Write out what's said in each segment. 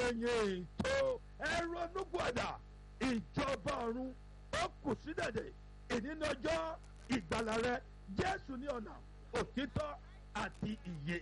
ẹ̀yìn tó ẹ̀rọ nùgbọ̀dà ìjọba ọ̀run ó kù sí dẹ̀dẹ̀ ìnínàjọ́ ìgbàlà rẹ jésù ní ọ̀nà òtítọ́ àti ìyè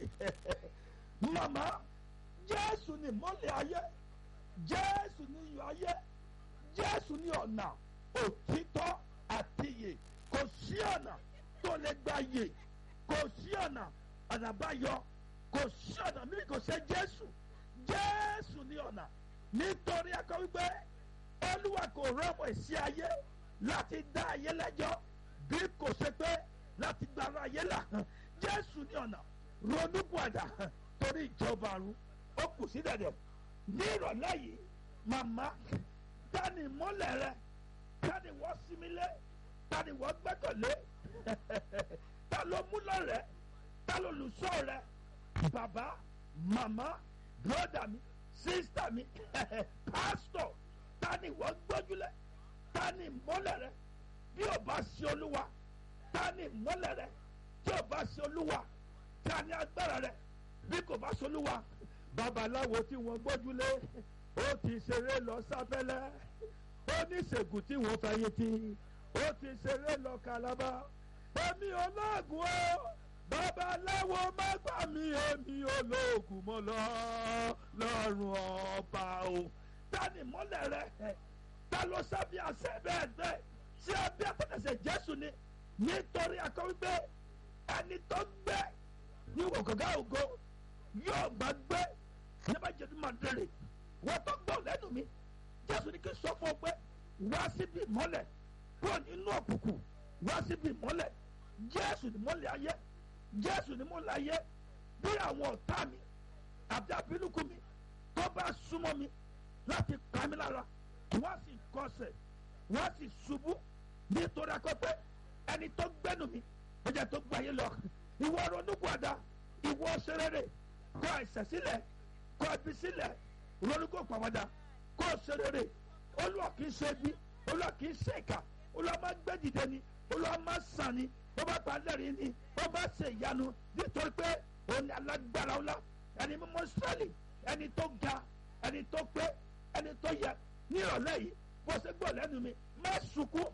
màmá jésù ní mọ́lẹ̀ ayé jésù ní iyọ̀ ayé jésù ní ọ̀nà òtítọ́ àti ìyè kò sí ọ̀nà tó lè gba yè kò sí ọ̀nà ànàbáyọ kò sí ọ̀nà mímí kò ṣe jésù jésù ní ọ̀nà nítorí akọ wípé olúwa kò rọ́pò sí ayé láti dá ayé lẹ́jọ́ bí kò ṣe pé láti gbàrà ayé là jésù ní ọ̀nà ronúpìwàdà torí ìjọba àrùn ó kù sí dẹ̀dẹ̀ ní ìrọ̀lẹ́ yìí màmá tani mọ́lẹ̀ rẹ tani wọ́n sinmi lé tani wọ́n gbẹ́kọ̀lé ta ló mú lọ́rẹ̀ ta ló lùsọ̀ rẹ bàbá màmá bírọ́dà mi sísítà mi pásítọ̀ tani wọ́n gbójúlẹ̀ tani mọ́lẹ̀ rẹ bí o bá sí olúwa tani mọ́lẹ̀ rẹ tí o bá sí olúwa tani agbára rẹ bí kò bá sí olúwa babaláwo tí wọ́n gbójúlé ó ti ṣeré lọ sábẹ́lẹ́ oníṣègùn tí wọ́n fẹ̀yìntì ó ti ṣeré lọ kalaba èmi olóògùn o babaláwo má gbà mí èmi olóògùn mọ́ lọ lọ́rùn ọba o tani mọ́lẹ̀ rẹ ta ló sábì àṣẹ bẹ́ẹ̀ bẹ́ẹ̀ tí abẹ́ àtẹ̀tẹ̀sẹ̀ jésù ni nítorí akọ́wé pé ẹni tó gbẹ ní wọ̀gọ̀gá ògo yóò gbà gbé nígbà jẹ́nu máa dẹ̀rẹ̀ wọ́n tó gbọ́ lẹ́nu mi jésù ní kí n sọ fún ọ pé wá síbi ìmọ́lẹ̀ kúrò nínú òkùnkùn wá síbi ìmọ́lẹ̀ jésù ní mọ́lẹ̀ ayé jésù ní mọ́lẹ̀ ayé bí àwọn ọ̀tá mi àbí àbínúkú mi tó bá súnmọ́ mi láti pa mí lára wọ́n sì kọsẹ̀ wọ́n sì ṣubú nítorí akọ́pẹ́ ẹni tó gbẹ́nu mi ó jẹ́ tó gbáyé lọ ìwọ ronúkúàdá ìwọ ṣerere kọ ẹ̀ṣẹ̀ sílẹ̀ kọ ẹbí sílẹ̀ ronúkú pàwọ́dà kọ ṣerere olúwa kì í ṣe bí olúwa kì í ṣe ìkà olúwa máa gbé dìde ni olúwa máa sàn ni ó bá pa lẹ́rìí ni ó bá ṣe ìyanu nítorí pé òun ni alágbára ọlá ẹni mímọ́ sẹ́lì ẹni tó ga ẹni tó pé ẹni tó yẹ ní ìrọ̀lẹ́ yìí bó ṣe gbọ́ lẹ́nu mi má sunkún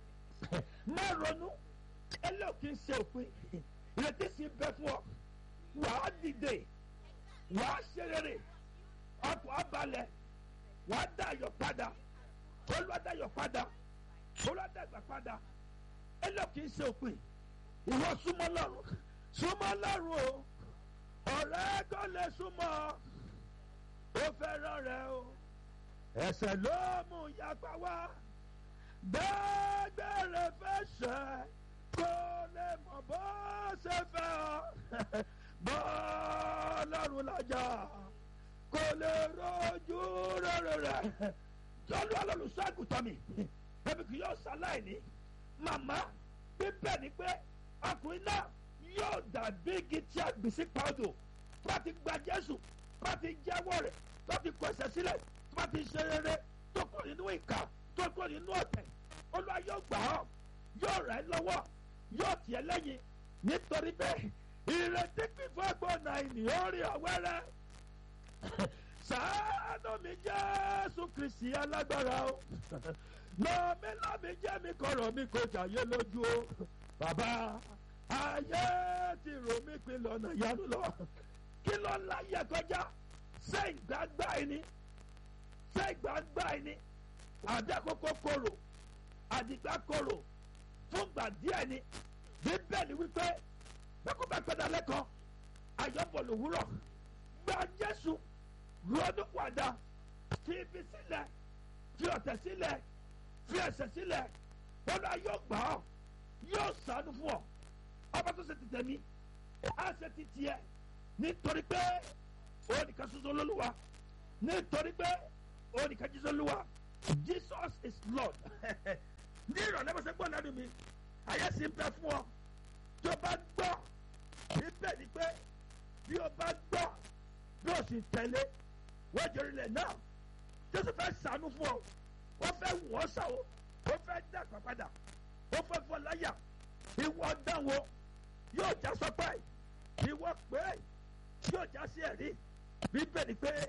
má ronú ẹlẹ́ òkè ń ṣe òpin ìrètí sì bẹ fún ọ wàá dìde wàá ṣe rere ọkọ̀ abalẹ̀ wàá dá ayọ̀ padà olùwàdá ayọ̀ padà olùwàdá ìgbà padà ẹlẹ́ òkè ń ṣe òpin ìwọ súnmọ́ lọ́rùn súnmọ́ lọ́rùn o ọ̀rẹ́ kò lè súnmọ́ ó fẹ́ràn rẹ o ẹsẹ̀ ló mú yapa wá gbẹ́gbẹ́rẹ́ fẹ́ ṣẹ́ kó lè mọ̀ bó ṣe fẹ́ ọ bọ́ọ̀lọ́run lájà kó lè rojú rere rẹ̀ jọ́lú alólùṣọ́àgùtàn mi ẹbí kì yóò ṣaláìní màmá bíbẹ̀ ni pé ọkùnrin náà yóò dàbí igi tí a gbìn sí pàdó bá ti gba Jésù bá ti jẹ́wọ́ rẹ̀ bá ti kọ ẹ̀ṣẹ̀ sílẹ̀ bá ti ṣe rere tó kọ nínú ìkà tó kọ nínú ọ̀tẹ̀ olúwa yóò gbà ọ́ yóò rẹ̀ ẹ́ lọ́wọ́ yóò tiẹ̀ lẹ́yìn nítorí bẹ́ẹ̀ ìrètí pípọ́ gbọ́nà ènìyàn rí ọ̀wẹ́rẹ́ ṣàánú mi Jésù Kristi alágbára o lọ́mí lọ́mí jẹ́ mi kọ̀rọ̀ mi kò jàyé lójú o bàbá ayé ti rò mí pin lọ́nà ìyanu lọ kí ló ń láyé kọjá ṣé ìgbàgbá ẹni ṣé ìgbàgbá ẹni àdàkókò kòrò àdìgbà kòrò fúngbà díẹ̀ ni bíbélì wípé bẹ́kọ̀ bá pẹ́dà lẹ́kọ̀ọ́ ayọ́bọ̀ lòwúrọ̀ gba Jésù ronú padà fi ibi sílẹ̀ fi ọ̀tẹ̀ sílẹ̀ fi ẹ̀ṣẹ̀ sílẹ̀ wọn náà yóò gbà ọ́ yóò ṣàánú fún ọ ọba tó ṣe ti tẹ̀mí á ṣe ti tiẹ̀ nítorí pé òun nìkan ṣoṣo lólúwa nítorí pé òun nìkan ṣoṣo lólúwa Jesus is Lord ní ìrọ̀lẹ́ bó ṣe gbọ́ lẹ́nu mi ayé sì ń bẹ fún ọ tí o bá gbọ́ níbẹ̀ ni pé bí o bá gbọ́ bí o sì tẹ̀lé wọ́n jẹ́ orílẹ̀ náà Jésù fẹ́ ṣàánú fún ọ wọ́n fẹ́ wọ́ ṣàwọ́ wọ́n fẹ́ dàgbà padà wọ́n fẹ́ fọ́ láyà ìwọ dánwò yóò já sọpẹ́ ìwọ pé yóò já sí ẹ̀rí bíbẹ̀ ni pé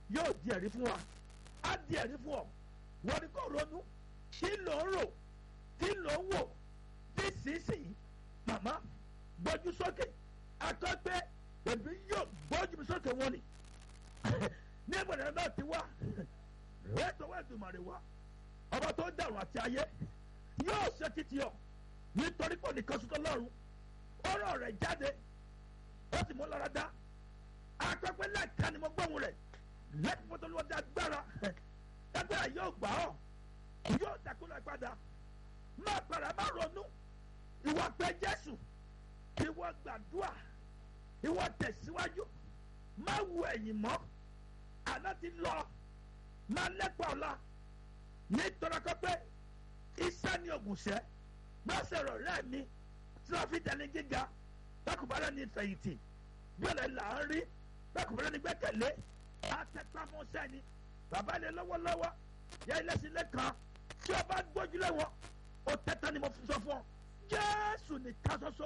yóò di ẹ̀rí fún wa á di ẹ̀rí fún ọ wọ́n ní kò ronú kí ló ń rò kí ló ń wò nísinsìnyí màmá gbójú sókè akọ́gbẹ́ èmi yóò gbójú mi sókè wọn ni ní ìgbàlẹ̀ náà ti wá ètò ẹ̀dùnmọ̀rẹ̀ wá ọba tó dàrú àti ayé yóò ṣe títí ọ nítorí pé nìkan sọ́tọ́ lọ́rùn ọ̀rọ̀ rẹ̀ jáde ó sì mú lára dá akọ́gbẹ́ lẹ́ẹ̀ka ni mo gbóhùn rẹ̀ lẹ́ẹ̀kí pọ́tọ́ ló dá agbára agbára yóò gbà ọ́ yóò dàkúlẹ̀ padà má para má ronú ìwọ pé Jésù ìwọ gbàdúrà ìwọ tẹ̀síwájú má wo ẹ̀yìn mọ́ àná ti lọ má lẹ́pọ̀ ọ̀la nítorí pé iṣẹ́ ní ògùnṣẹ́ má sọ̀rọ̀ rẹ̀ mi tí wọ́n fi dání gíga bákùbálẹ̀ ní ìfẹ̀yìntì bíọ̀lẹ̀ là ń rí bákùbálẹ̀ ní gbẹ́kẹ̀lé àtẹ̀pamọ́sẹ́ ni bàbá ilé lọ́wọ́lọ́wọ́ yẹ ilé sílé kan tí o bá gbójúlé wọn o tẹ́tẹ́ ni mo fi sọ fún ọ Jésù nìkan ṣoṣo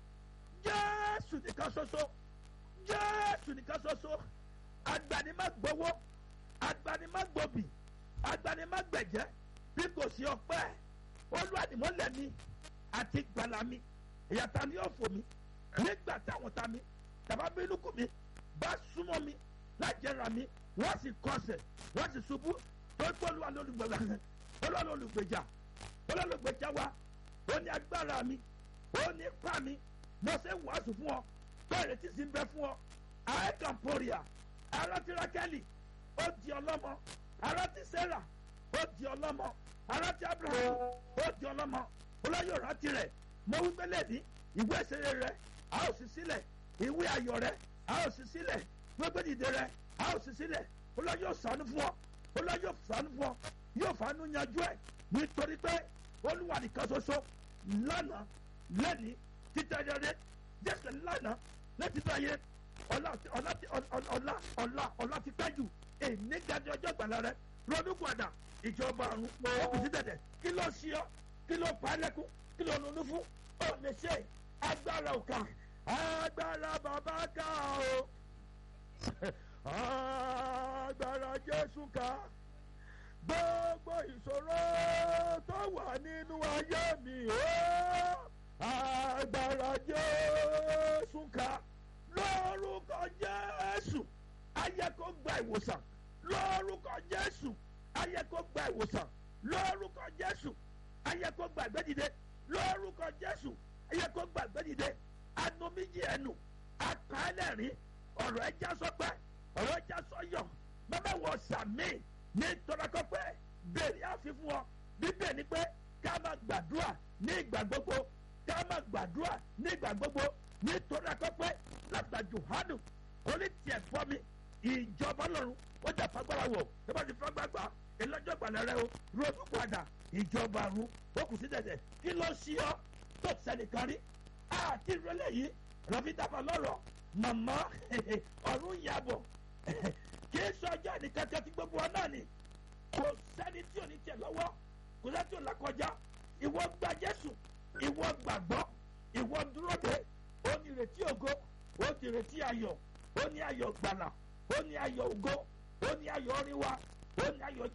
Jésù nìkan ṣoṣo Jésù nìkan ṣoṣo agbanimagbowó agbanimagbòbì agbanimagbẹ̀jẹ́ bí kò sí ọpẹ́ olúwadìmọ́lẹ̀ mi àti gbàlà mi ìyàtà ni yóò fò mí nígbà táwọn ta mi tàbá bínúkù mi bá súnmọ́ mi lájẹra mi wọ́n sì kọsẹ̀ wọ́n sì ṣubú tó gbọ́ olúwa lólùgbèjà olúwa lólùgbèjà olúwa lólùgbèjà wa ó ní agbára mi ó ní ipá mi mo ṣe ń wàásù fún ọ bẹ́ẹ̀ retí sí ń bẹ fún ọ àìkànpọ̀rìà ara ti rákẹ́lì ó di ọlọ́mọ ara ti sẹ́rà ó di ọlọ́mọ ara ti abraham ó di ọlọ́mọ olóyè ọ̀rá tirẹ̀ mo wí pélé ní ìwé ìṣeré rẹ a ó sì sílẹ̀ ìwé ayọ̀ rẹ a ó sì sílẹ̀ gbogbo dìde rẹ a ó sì sílẹ̀ olóyè yóò ṣàánú fún ọ olóyè yóò ṣàánú fún ọ yóò fàánú yanjú ẹ nítorí pé olúwa nìkan ṣoṣo lánàá lẹ́ni títẹ̀rẹ̀rẹ̀ jésù lánàá lẹ́títẹ̀yẹ ọ̀la ọ̀la ọ̀la ọ̀la ọ̀la ti pẹ́ jù èmi gàdí ọjọ́ ìgbàlá rẹ ronú padà ìjọba àrùn ọkùnrin sí dẹ̀dẹ̀ kí ló ṣí ọ kí ló pa ẹ́ lẹ́kún kí ló ronú fún ọ lè ṣe agbára òkà agbára bàbá ká o agbára jésù ká gbogbo ìṣòro tó wà nínú ayé mi o agbára jésù ká lórúkọ jésù ayé kó gba ìwòsàn lórúkọ jésù ayé kó gba ìwòsàn lórúkọ jésù ayé kó gba ìgbẹ́dìde lórúkọ jésù ayé kó gba ìgbẹ́dìde anomiji ẹnu akálẹ̀rín ọ̀rọ̀ ẹja sọpẹ́ ọ̀rọ̀ ẹja sọyọ̀ bàbá wọ sàmì ní tọ́lákọ́pẹ́ bẹ́ẹ̀ni àfihàn ọ bíbẹ̀ ni pé ká máa gbàdúrà ní ìgbà gbogbo ká máa gbàdúrà ní ìgbà gbogbo ní tọ́lákọ́pẹ́ látà Jòhánù orí tiẹ̀ fọ́ mi ìjọba lọ́run ó jà fagbára wọ̀ ẹ bá ti fagbágbá ìlọ́jọ́ ìgbàlẹ̀ rẹ o ronú padà ìjọba àrùn ó kù sí dẹ̀dẹ̀ kí ló ṣí ọ tó sẹ́nìkan rí àti ìrọ̀lẹ́ yìí rọ̀bì dábàá lọ́rọ̀ màmá ọ̀run yàbọ̀ kì í sọ ọjọ́ ìní kankan tí gbogbo ọ náà ni kò sẹ́ni tí ò ní tiẹ̀ lọ́wọ́ kò sẹ́ni tí ò lákọjá ìwọ gba Jésù ìwọ gbàgbọ́ ìwọ dúró de ó ní ìrètí ògo ó ní ìrètí ayọ̀ ó ní ayọ̀ gbàlà ó ní ayọ̀ ògo ó ní ayọ̀ orin wa ó ní ayọ̀